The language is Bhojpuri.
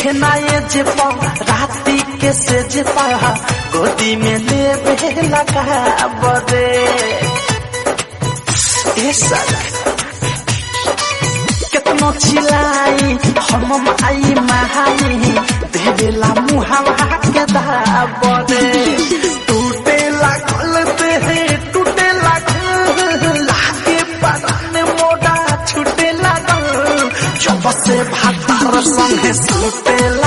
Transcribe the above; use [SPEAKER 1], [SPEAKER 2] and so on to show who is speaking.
[SPEAKER 1] देखे ना ये जे पाओ राती के से जे पाहा गोदी में ले बे लगा बदे ए सर केतनो चिलाई हम माई महाई देवेला मुहावा के दाबदे टूटे लागल ते टूटे लागल लागे परान मोड़ा छूटे लागल जब से भातार संगे सुते